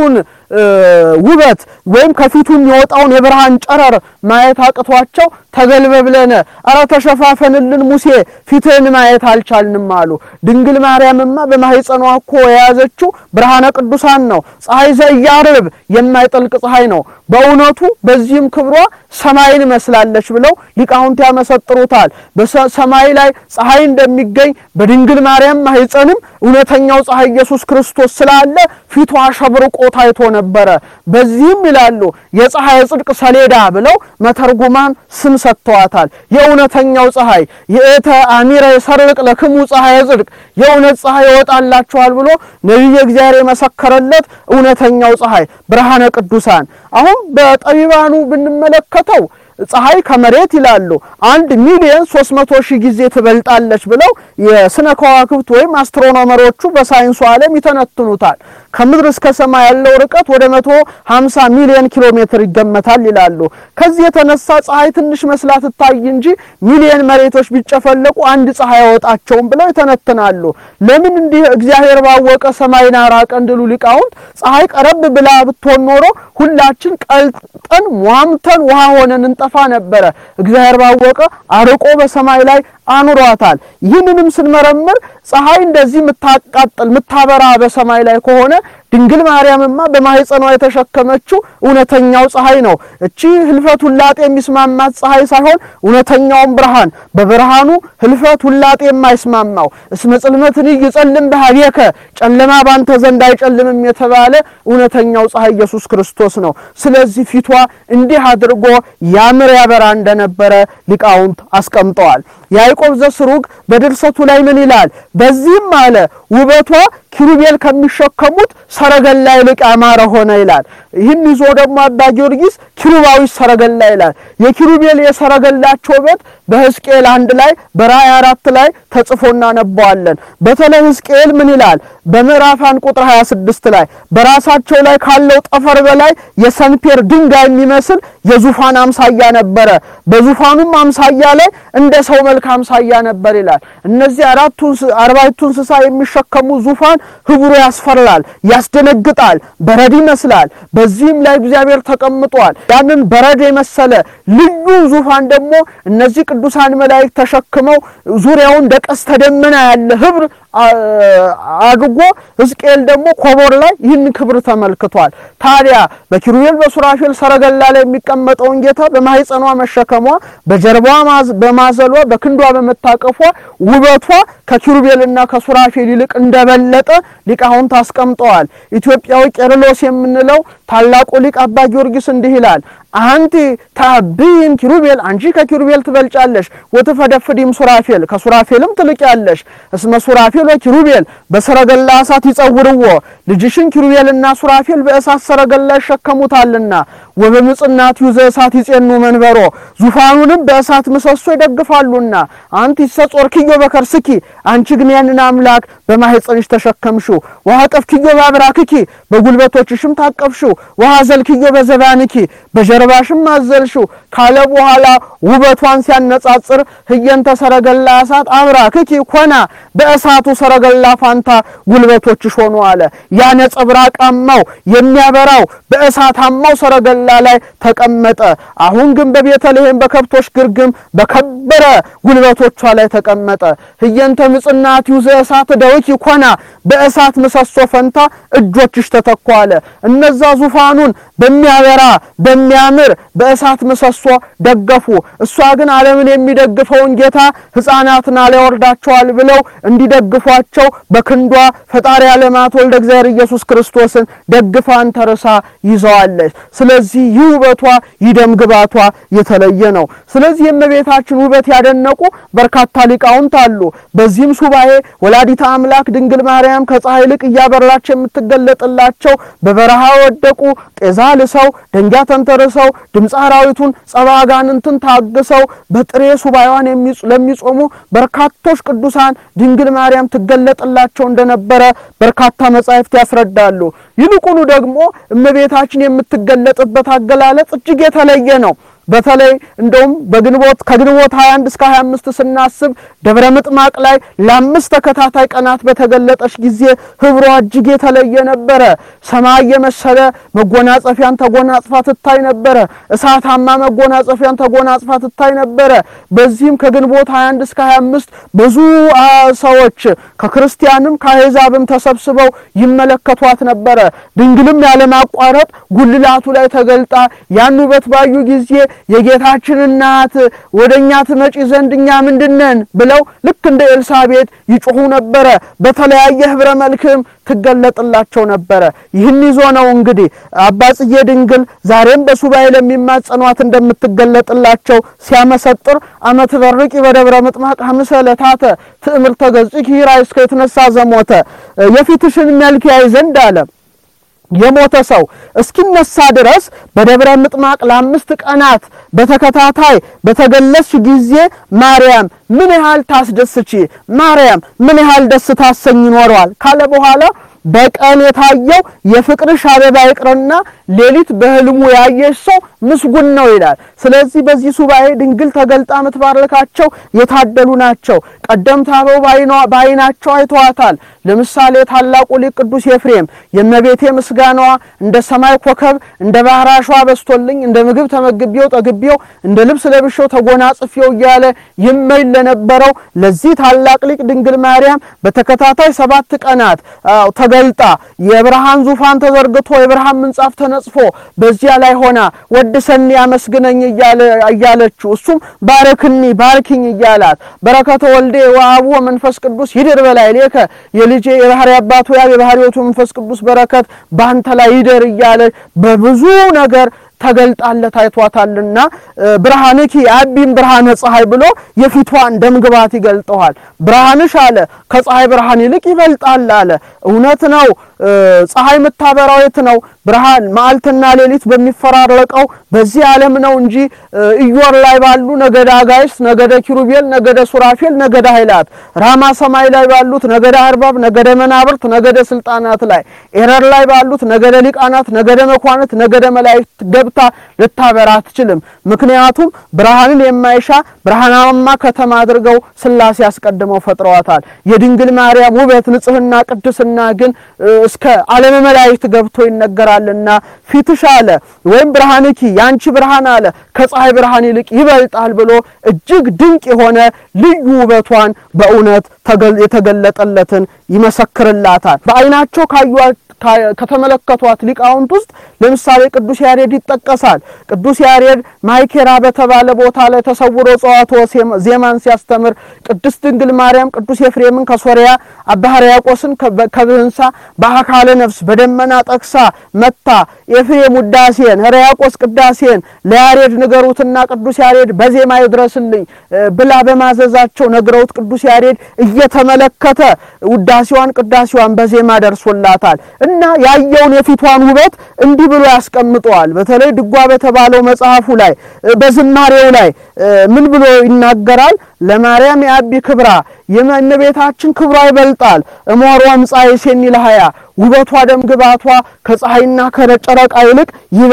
ውበት ወይም ከፊቱ የሚወጣውን የብርሃን ጨረር ማየት አቅቷቸው ተገልበብለነ ኧረ ተሸፋፈንልን ሙሴ ፊትህን ማየት አልቻልንም አሉ። ድንግል ማርያምማ በማህፀኗ እኮ የያዘችው ብርሃነ ቅዱሳን ነው። ፀሐይ ዘኢያርብ የማይጠልቅ ፀሐይ ነው። በእውነቱ በዚህም ክብሯ ሰማይን መስላለች ብለው ሊቃውንት ያመሰጥሩታል። በሰማይ ላይ ፀሐይ እንደሚገኝ በድንግል ማርያም ማህፀንም እውነተኛው ፀሐይ ኢየሱስ ክርስቶስ ስላለ ፊቷ አሸብርቆ ታይቶ ነበረ። በዚህም ይላሉ የፀሐይ ጽድቅ ሰሌዳ ብለው መተርጉማን ስም ሰጥተዋታል። የእውነተኛው ፀሐይ የእተ አሚረ የሰርቅ ለክሙ ፀሐይ ጽድቅ የእውነት ፀሐይ ይወጣላችኋል ብሎ ነቢየ እግዚአብሔር የመሰከረለት እውነተኛው ፀሐይ ብርሃነ ቅዱሳን አሁን በጠቢባኑ ብንመለከተው ፀሐይ ከመሬት ይላሉ አንድ ሚሊዮን ሶስት መቶ ሺህ ጊዜ ትበልጣለች ብለው የስነ ከዋክብት ወይም አስትሮኖመሮቹ በሳይንሱ ዓለም ይተነትኑታል። ከምድር እስከ ሰማይ ያለው ርቀት ወደ መቶ ሀምሳ ሚሊዮን ኪሎ ሜትር ይገመታል ይላሉ። ከዚህ የተነሳ ፀሐይ ትንሽ መስላ ትታይ እንጂ ሚሊዮን መሬቶች ቢጨፈለቁ አንድ ፀሐይ አይወጣቸውም ብለው ይተነትናሉ። ለምን እንዲህ እግዚአብሔር ባወቀ ሰማይን አራቀ እንድሉ ሊቃውንት ፀሐይ ቀረብ ብላ ብትሆን ኖሮ ሁላችን ቀልጠን ሟምተን ውሃ ሆነን እንጠፋ ነበረ። እግዚአብሔር ባወቀ አርቆ በሰማይ ላይ አኑሯታል። ይህንንም ስንመረምር ፀሐይ እንደዚህ የምታቃጥል የምታበራ በሰማይ ላይ ከሆነ ድንግል ማርያምማ በማህፀኗ የተሸከመችው እውነተኛው ፀሐይ ነው። እቺ ህልፈት ውላጤ የሚስማማት ፀሐይ ሳይሆን እውነተኛውን ብርሃን በብርሃኑ ህልፈት ውላጤ የማይስማማው እስመ ጽልመትን ይጸልም በኀቤከ ጨለማ ባንተ ዘንድ አይጨልምም የተባለ እውነተኛው ፀሐይ ኢየሱስ ክርስቶስ ነው። ስለዚህ ፊቷ እንዲህ አድርጎ ያምር ያበራ እንደነበረ ሊቃውንት አስቀምጠዋል። ያዕቆብ ዘስሩግ በድርሰቱ ላይ ምን ይላል? በዚህም አለ ውበቷ ኪሩቤል ከሚሸከሙት ሰረገላ ይልቅ ያማረ ሆነ ይላል። ይህን ይዞ ደግሞ አባ ጊዮርጊስ ኪሩባዊ ሰረገላ ይላል። የኪሩቤል የሰረገላቸው ውበት በሕዝቅኤል አንድ ላይ በራእይ አራት ላይ ተጽፎ እናነበዋለን። በተለይ ሕዝቅኤል ምን ይላል? በምዕራፍ አንድ ቁጥር 26 ላይ በራሳቸው ላይ ካለው ጠፈር በላይ የሰንፔር ድንጋይ የሚመስል የዙፋን አምሳያ ነበረ፣ በዙፋኑም አምሳያ ላይ እንደ ሰው መልክ አምሳያ ነበር ይላል። እነዚህ አራቱ አርባዕቱ እንስሳ የሚሸከሙ ዙፋን ህብሩ ያስፈራል፣ ያስደነግጣል፣ በረድ ይመስላል። በዚህም ላይ እግዚአብሔር ተቀምጧል። ያንን በረድ የመሰለ ልዩ ዙፋን ደግሞ እነዚህ ቅዱሳን መላእክት ተሸክመው ዙሪያውን እንደ ቀስተ ደመና ያለ ህብር አድርጎ ሕዝቅኤል ደግሞ ኮቦር ላይ ይህን ክብር ተመልክቷል። ታዲያ በኪሩቤል በሱራፌል ሰረገላ ላይ የሚቀመጠውን ጌታ በማህፀኗ መሸከሟ፣ በጀርባዋ በማዘሏ፣ በክንዷ በመታቀፏ ውበቷ ከኪሩቤልና ከሱራፌል ይልቅ እንደበለጠ ሊቃውንት አስቀምጠዋል። ኢትዮጵያዊ ቄርሎስ የምንለው ታላቁ ሊቅ አባ ጊዮርጊስ እንዲህ ይላል አንቲ ታብይም ኪሩቤል አንቺ ከኪሩቤል ትበልጫለሽ፣ ወትፈደፍዲም ሱራፌል ከሱራፌልም ትልቂያለሽ። እስመ ሱራፌል ወኪሩቤል በሰረገላ እሳት ይጸውርዎ ልጅሽን ኪሩቤልና ሱራፌል በእሳት ሰረገላ ይሸከሙታልና ወበምጽናት ዩዘ እሳት ይጼኑ መንበሮ ዙፋኑንም በእሳት ምሰሶ ይደግፋሉና አንቲ ሰጾርክዮ በከርስኪ አንቺ ግን ያንን አምላክ በማህፀንሽ ተሸከምሽው። ወሀቀፍክዮ በአብራክኪ በጉልበቶችሽም ታቀፍሽው። ወሀዘልክዮ በዘባንኪ በጀርባሽም አዘልሽው ካለ በኋላ ውበቷን ሲያነጻጽር ህየንተ ሰረገላ እሳት አብራክኪ ኮና በእሳቱ ሰረገላ ፋንታ ጉልበቶችሽ ሆኑ አለ። ያ ነጸብራቃማው የሚያበራው በእሳታማው ሰረገላ ላይ ተቀመጠ። አሁን ግን በቤተልሔም በከብቶች ግርግም በከበረ ጉልበቶቿ ላይ ተቀመጠ። ህየንተ ምጽናት ዩዘ እሳት ደውኪ ኮና በእሳት ምሰሶ ፈንታ እጆችሽ ተተኩ አለ። እነዛ ዙፋኑን በሚያበራ በሚያምር በእሳት ምሰሶ ደገፉ። እሷ ግን ዓለምን የሚደግፈውን ጌታ ሕፃናትን አሊያወርዳቸዋል ብለው እንዲደግፏቸው በክንዷ ፈጣሪ ዓለማት ወልደ እግዚአብሔር ኢየሱስ ክርስቶስን ደግፋን ተርሳ ይዘዋለች። ስለዚህ ይህ ውበቷ ይደም ግባቷ የተለየ ነው። ስለዚህ የእመቤታችን ውበት ያደነቁ በርካታ ሊቃውንት አሉ። በዚህም ሱባኤ ወላዲተ አምላክ ድንግል ማርያም ከፀሐይ ይልቅ እያበራች የምትገለጥላቸው በበረሃ ወደቁ ጤዛ ልሰው ደንጊያ ተንተርሰው ድምፀ አራዊቱን ጸባ አጋንንትን ታግሰው በጥሬ ሱባኤዋን ለሚጾሙ በርካቶች ቅዱሳን ድንግል ማርያም ትገለጥላቸው እንደነበረ በርካታ መጻሕፍት ያስረዳሉ። ይልቁኑ ደግሞ እመቤታችን የምትገለጥበት አገላለጽ እጅግ የተለየ ነው። በተለይ እንደውም በግንቦት ከግንቦት 21 እስከ 25 ስናስብ ደብረ ምጥማቅ ላይ ለአምስት ተከታታይ ቀናት በተገለጠች ጊዜ ህብሯ እጅግ የተለየ ነበረ። ሰማይ የመሰለ መጎናጸፊያን ተጎናጽፋ ትታይ ነበረ። እሳታማ መጎናጸፊያን ተጎናጽፋ ትታይ ነበረ። በዚህም ከግንቦት 21 እስከ 25 ብዙ ሰዎች ከክርስቲያንም ከአሕዛብም ተሰብስበው ይመለከቷት ነበረ። ድንግልም ያለማቋረጥ ጉልላቱ ላይ ተገልጣ ያን ውበት ባዩ ጊዜ የጌታችን እናት ወደ እኛ ትመጪ ዘንድ እኛ ምንድነን ብለው ልክ እንደ ኤልሳቤጥ ይጮኹ ነበረ። በተለያየ ህብረ መልክም ትገለጥላቸው ነበረ። ይህን ይዞ ነው እንግዲህ አባ ጽጌ ድንግል ዛሬም በሱባኤ ለሚማጸኗት እንደምትገለጥላቸው ሲያመሰጥር አመት በርቂ በደብረ ምጥማቅ ሐምሰ ዕለታተ ትእምርተ ገጽኪ ራእይ እስከ የተነሳ ዘሞተ የፊትሽን መልክ ያይ ዘንድ አለ የሞተ ሰው እስኪነሳ ድረስ በደብረ ምጥማቅ ለአምስት ቀናት በተከታታይ በተገለጽሽ ጊዜ ማርያም ምን ያህል ታስደስቺ፣ ማርያም ምን ያህል ደስ ታሰኝ ይኖረዋል ካለ በኋላ በቀን የታየው የፍቅርሽ አበባ ይቅርና ሌሊት በህልሙ ያየሽ ሰው ምስጉን ነው ይላል። ስለዚህ በዚህ ሱባኤ ድንግል ተገልጣ የምትባርካቸው የታደሉ ናቸው። ቀደምት አበው በዓይናቸው አይተዋታል። ለምሳሌ ታላቁ ሊቅ ቅዱስ ኤፍሬም የእመቤቴ ምስጋናዋ እንደ ሰማይ ኮከብ እንደ ባህር አሸዋ በስቶልኝ እንደ ምግብ ተመግቤው ጠግቤው እንደ ልብስ ለብሼው ተጎናጽፌው እያለ ይመኝ ለነበረው ለዚህ ታላቅ ሊቅ ድንግል ማርያም በተከታታይ ሰባት ቀናት ተገልጣ የብርሃን ዙፋን ተዘርግቶ የብርሃን ምንጻፍ ተነጽፎ በዚያ ላይ ሆና ወድሰኒ አመስግነኝ እያለችው እሱም ባረክኒ ባርኪኝ እያላት በረከተ ወልዴ ወአቡ መንፈስ ቅዱስ ይድር በላይ ሌከ የልጄ የባህሪ አባቱ ያ የባህሪዎቱ መንፈስ ቅዱስ በረከት ባንተ ላይ ይደር እያለ በብዙ ነገር ተገልጣለት አይቷታልና ብርሃንኪ አቢም ብርሃነ ፀሐይ ብሎ የፊቷን ደምግባት ይገልጠዋል። ብርሃንሽ አለ ከፀሐይ ብርሃን ይልቅ ይበልጣል አለ። እውነት ነው። ፀሐይ የምታበራው የት ነው? ብርሃን መዓልትና ሌሊት በሚፈራረቀው በዚህ ዓለም ነው እንጂ ኢዮር ላይ ባሉ ነገደ አጋይስት፣ ነገደ ኪሩቤል፣ ነገደ ሱራፌል፣ ነገደ ኃይላት፣ ራማ ሰማይ ላይ ባሉት ነገደ አርባብ፣ ነገደ መናብርት፣ ነገደ ስልጣናት ላይ ኤረር ላይ ባሉት ነገደ ሊቃናት፣ ነገደ መኳንት፣ ነገደ መላእክት ገብታ ልታበራ አትችልም። ምክንያቱም ብርሃንን የማይሻ ብርሃናማ ከተማ አድርገው ሥላሴ አስቀድመው ፈጥረዋታል። የድንግል ማርያም ውበት፣ ንጽህና፣ ቅድስና ግን እስከ ዓለመ መላእክት ገብቶ ይነገራልና ፊትሽ አለ ወይም ብርሃንኪ ያንቺ ብርሃን አለ ከፀሐይ ብርሃን ይልቅ ይበልጣል ብሎ እጅግ ድንቅ የሆነ ልዩ ውበቷን በእውነት የተገለጠለትን ይመሰክርላታል። በዓይናቸው ካዩት ከተመለከቷት ሊቃውንት ውስጥ ለምሳሌ ቅዱስ ያሬድ ይጠቀሳል። ቅዱስ ያሬድ ማይኬራ በተባለ ቦታ ላይ ተሰውሮ ጸዋትወ ዜማን ሲያስተምር ቅድስት ድንግል ማርያም ቅዱስ ኤፍሬምን ከሶሪያ አባ ሕርያቆስን ከብህንሳ በአካለ ነፍስ በደመና ጠቅሳ መታ ኤፍሬም ውዳሴን ሕርያቆስ ቅዳሴን ለያሬድ ንገሩትና ቅዱስ ያሬድ በዜማ ይድረስልኝ ብላ በማዘዛቸው ነግረውት ቅዱስ ያሬድ እየተመለከተ ውዳሴዋን ቅዳሴዋን በዜማ ደርሶላታል። እና ያየውን የፊቷን ውበት እንዲህ ብሎ ያስቀምጠዋል። በተለይ ድጓ በተባለው መጽሐፉ ላይ በዝማሬው ላይ ምን ብሎ ይናገራል? ለማርያም የአቢ ክብራ የእመቤታችን ክብሯ ይበልጣል። እሞሮ እምፀሐይ ሴኒ ለሃያ ውበቷ ደም ግባቷ ከፀሐይና ከጨረቃ ይልቅ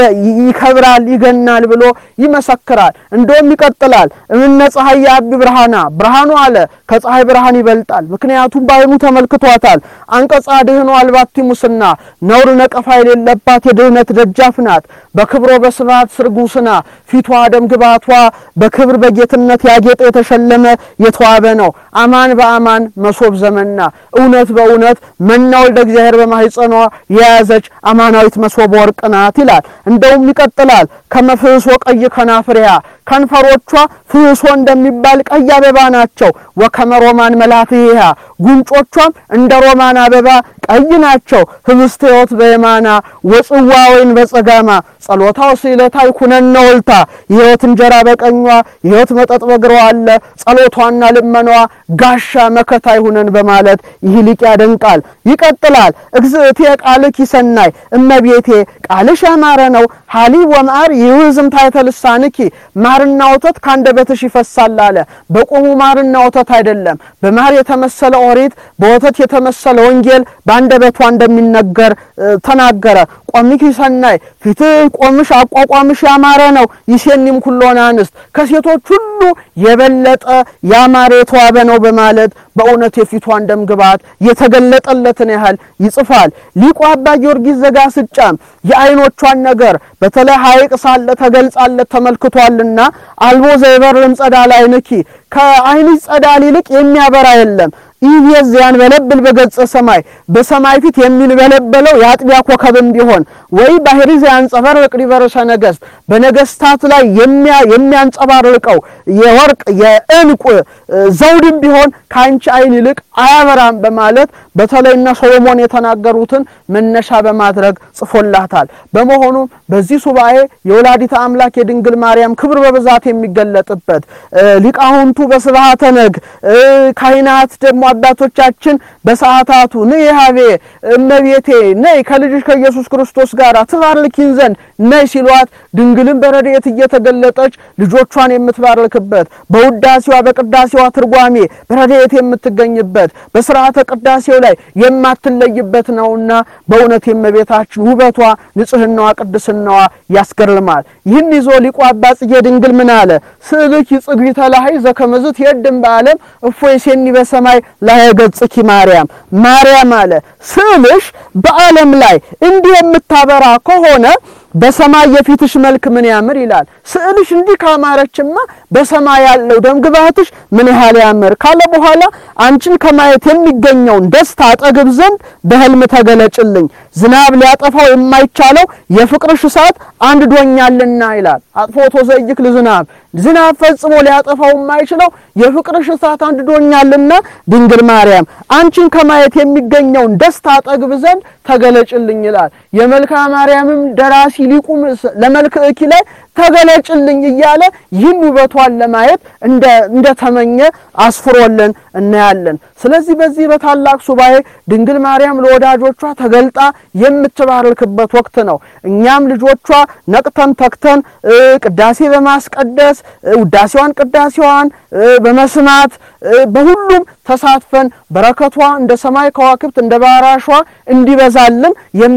ይከብራል ይገናል ብሎ ይመሰክራል። እንደውም ይቀጥላል። እምነ ፀሐይ የአቢ ብርሃና ብርሃኑ አለ ከፀሐይ ብርሃን ይበልጣል። ምክንያቱም በዓይኑ ተመልክቷታል። አንቀጻ ድህኖ አልባቲ ሙስና ነውር ነቀፋ የሌለባት የድህነት ደጃፍ ናት። በክብሮ በስብሐት ስርጉስና ፊቷ ደም ግባቷ በክብር በጌትነት ያጌጠ የተሸለመ የተዋበ ነው። አማን በአማን መሶብ ዘመና እውነት በእውነት መና ወልደ እግዚአብሔር በማህፀኗ የያዘች አማናዊት መሶብ ወርቅ ናት ይላል። እንደውም ይቀጥላል። ከመፍህሶ ቀይ ከናፍሪያ ከንፈሮቿ ፍህሶ እንደሚባል ቀይ አበባ ናቸው። ወከመ ሮማን መላትያ ጉንጮቿም እንደ ሮማን አበባ ቀይ ናቸው። ህብስተ ሕይወት በየማና ወጽዋ ወይን በጸጋማ ጸሎታው ስዕለታ ይኩነነ ወልታ የሕይወት እንጀራ በቀኟ የሕይወት መጠጥ በግሯ አለ። ጸሎቷና ልመኗ ጋሻ መከታ ይሁነን በማለት ይህ ሊቅ ያደንቃል። ይቀጥላል። እግዝእትየ ቃልኪ ሰናይ እመቤቴ ቃልሽ ያማረ ነው። ሀሊብ ወማር ይውዝም ታሕተ ልሳንኪ ማርና ወተት ካንደበትሽ ይፈሳል አለ። በቆሙ ማርና ወተት አይደለም። በማር የተመሰለ ኦሪት፣ በወተት የተመሰለ ወንጌል፣ በአንደበቷ እንደሚነገር ተናገረ። ቆሚኪ ሰናይ ፊትህ ቆምሽ አቋቋምሽ ያማረ ነው። ይሴኒም ኩሎን አንስት ከሴቶች ሁሉ የበለጠ ያማረ የተዋበ ነው በማለት በእውነት የፊቷን ደም ግባት የተገለጠለትን ያህል ይጽፋል። ሊቁ አባ ጊዮርጊስ ዘጋስጫም የዓይኖቿን ነገር በተለይ ሐይቅ ሳለ ተገልጻለት ተመልክቷልና አልቦ ዘይበርም ጸዳል ዓይንኪ ከዓይንሽ ጸዳል ይልቅ የሚያበራ የለም ኢቤዝ ያንበለብል በገጸ ሰማይ በሰማይ ፊት የሚንበለበለው የአጥቢያ ኮከብም ቢሆን ወይ ባህሪ ዘያንጸባርቅ ዲበርሰ ነገሥት በነገስታት ላይ የሚያንጸባርቀው የወርቅ የዕንቁ ዘውድም ቢሆን ከአንቺ ዓይን ይልቅ አያበራም በማለት በተለይና ሶሎሞን የተናገሩትን መነሻ በማድረግ ጽፎላታል። በመሆኑም በዚህ ሱባኤ የወላዲተ አምላክ የድንግል ማርያም ክብር በብዛት የሚገለጥበት ሊቃውንቱ በስብሐተ ነግ ካህናት ደግሞ አባቶቻችን በሰዓታቱ ነይ ሀቤ እመቤቴ ነይ ከልጅሽ ከኢየሱስ ክርስቶስ ጋር ትባርኪን ዘንድ ነይ ሲሏት ድንግልን በረድኤት እየተገለጠች ልጆቿን የምትባርክበት በውዳሴዋ በቅዳሴዋ ትርጓሜ በረድኤት የምትገኝበት በስርዓተ ቅዳሴው ላይ የማትለይበት ነውና በእውነት የእመቤታችን ውበቷ፣ ንጽህናዋ፣ ቅድስናዋ ያስገርማል። ይህን ይዞ ሊቁ አባ ጽጌ ድንግል ምን አለ? ስእልኪ ጽግቢተ ላህይ ዘከመዝት የድም በዓለም እፎይ ሴኒ በሰማይ ላይ ገጽኪ ማርያም ማርያም አለ ስዕልሽ በዓለም ላይ እንዲህ የምታበራ ከሆነ በሰማይ የፊትሽ መልክ ምን ያምር ይላል። ስዕልሽ እንዲህ ካማረችማ በሰማይ ያለው ደምግባትሽ ምን ያህል ያምር ካለ በኋላ አንቺን ከማየት የሚገኘውን ደስታ አጠግብ ዘንድ በሕልም ተገለጭልኝ፣ ዝናብ ሊያጠፋው የማይቻለው የፍቅርሽ እሳት አንድዶኛልና ይላል። አጥፎቶ ዘይክ ለዝናብ ዝናብ ፈጽሞ ሊያጠፋው የማይችለው የፍቅርሽ እሳት አንድዶኛልና ድንግል ማርያም አንቺን ከማየት የሚገኘውን ደስታ አጠግብ ዘንድ ተገለጭልኝ ይላል። የመልክዓ ማርያምም ደራሲ ሊቁ ለመልክዕኪ ላይ ተገለጭልኝ እያለ ይህን ውበቷን ለማየት እንደተመኘ አስፍሮልን እናያለን። ስለዚህ በዚህ በታላቅ ሱባኤ ድንግል ማርያም ለወዳጆቿ ተገልጣ የምትባርክበት ወቅት ነው። እኛም ልጆቿ ነቅተን ተክተን ቅዳሴ በማስቀደስ ውዳሴዋን ቅዳሴዋን በመስማት በሁሉም ተሳትፈን በረከቷ እንደ ሰማይ ከዋክብት እንደ ባህር አሸዋ እንዲበዛልን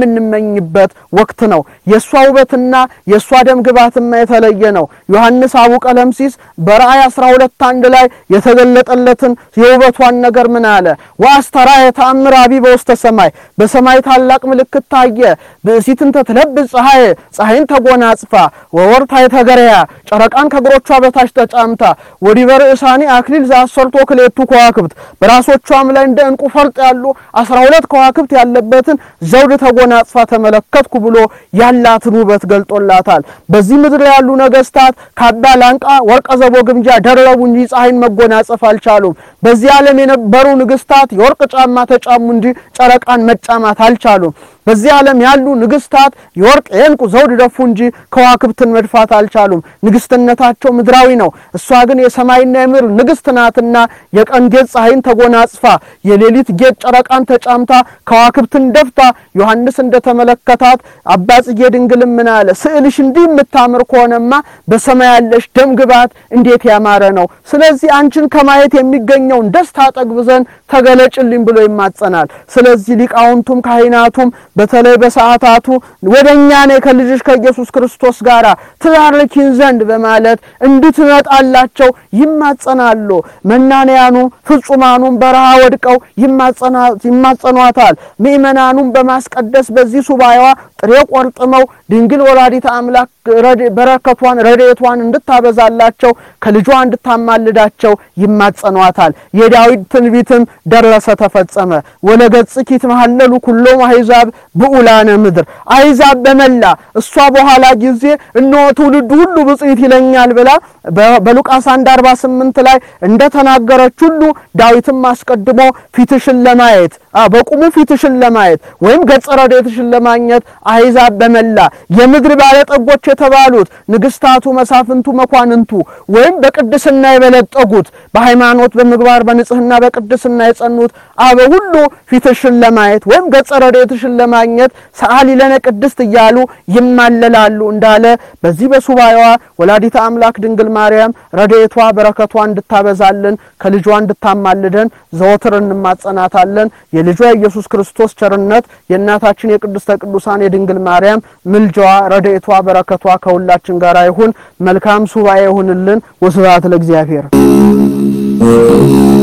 የምንመኝበት ወቅት ነው። የእሷ ውበትና የእሷ ደም ግባትማ የተለየ ነው። ዮሐንስ አቡ ቀለምሲስ በራእይ 12 አንድ ላይ የተገለጠለትን የውበቷን ነገር ምን አለ? ወአስተራ የተአምር አቢ በውስተ ሰማይ በሰማይ ታላቅ ምልክት ታየ። ብእሲትን ተትለብስ ፀሐይ ፀሐይን ተጎናጽፋ ወወርታ የተገረያ ጨረቃን ከእግሮቿ በታች ተጫምታ ወዲበ ርእሳኒ አክሊል ዘአሰርቶ ክሌቱ ከዋክብት በራሶቿም ላይ እንደ ዕንቁ ፈርጥ ያሉ አስራ ሁለት ከዋክብት ያለበትን ዘውድ ተጎናጽፋ ተመለከትኩ ብሎ ያላትን ውበት ገልጦላታል። በዚህ ምድር ያሉ ነገስታት ካባ ላንቃ፣ ወርቀ ዘቦ ግምጃ ደረቡ እንጂ ፀሐይን መጎናጸፍ አልቻሉም። በዚህ ዓለም የነበሩ ንግስታት የወርቅ ጫማ ተጫሙ እንጂ ጨረቃን መጫማት አልቻሉም። በዚህ ዓለም ያሉ ንግስታት የወርቅ የዕንቁ ዘውድ ደፉ እንጂ ከዋክብትን መድፋት አልቻሉም። ንግስትነታቸው ምድራዊ ነው። እሷ ግን የሰማይና የምድር ንግስት ናትና የቀን ጌጥ ፀሐይን ተጎናጽፋ የሌሊት ጌጥ ጨረቃን ተጫምታ ከዋክብትን ደፍታ ዮሐንስ እንደተመለከታት አባ ጽጌ ድንግልም ምን አለ? ስዕልሽ እንዲህ የምታምር ከሆነማ በሰማይ ያለሽ ደም ግባት እንዴት ያማረ ነው። ስለዚህ አንቺን ከማየት የሚገኘውን ደስታ ጠግብ ዘንድ ተገለጭልኝ ብሎ ይማጸናል። ስለዚህ ሊቃውንቱም ካህናቱም በተለይ በሰዓታቱ ወደ እኛ ነይ ከልጅሽ ከኢየሱስ ክርስቶስ ጋር ትባርኪን ዘንድ በማለት እንድትመጣላቸው ይማጸናሉ። መናንያኑ ፍጹማኑም በረሃ ወድቀው ይማጸኗታል። ምእመናኑም በማስቀደስ በዚህ ሱባኤዋ ጥሬ ቆርጥመው ድንግል ወላዲተ አምላክ በረከቷን ረድኤቷን እንድታበዛላቸው ከልጇ እንድታማልዳቸው ይማጸኗታል። የዳዊት ትንቢትም ደረሰ ተፈጸመ። ወለገጽኪ ይትመሃለሉ ኩሎሙ አሕዛብ ብዑላነ ምድር አሕዛብ በመላ እሷ በኋላ ጊዜ እነሆ ትውልዱ ሁሉ ብፅዕት ይለኛል ብላ በሉቃስ 1 48 ላይ እንደተናገረች ሁሉ ዳዊትም አስቀድሞ ፊትሽን ለማየት በቁሙ ፊትሽን ለማየት ወይም ገጸ ረድኤትሽን ለማግኘት አሕዛብ በመላ የምድር ባለጠጎች የተባሉት ንግስታቱ፣ መሳፍንቱ፣ መኳንንቱ ወይም በቅድስና የበለጠጉት በሃይማኖት በምግባር በንጽህና በቅድስና የጸኑት አበ ሁሉ ፊትሽን ለማየት ወይም ገጸ ረድኤትሽን ለማግኘት ሰአሊ ለነ ቅድስት እያሉ ይማለላሉ እንዳለ በዚህ በሱባኤዋ ወላዲተ አምላክ ድንግል ማርያም ረድኤቷ በረከቷ እንድታበዛልን ከልጇ እንድታማልደን ዘወትር እንማጸናታለን። የልጇ የኢየሱስ ክርስቶስ ቸርነት የእናታችን የቅድስተ ቅዱሳን የድንግል ማርያም ምልጃዋ፣ ረድኤቷ፣ በረከቷ ከሁላችን ጋር ይሁን። መልካም ሱባኤ ይሁንልን። ወስብሐት ለእግዚአብሔር።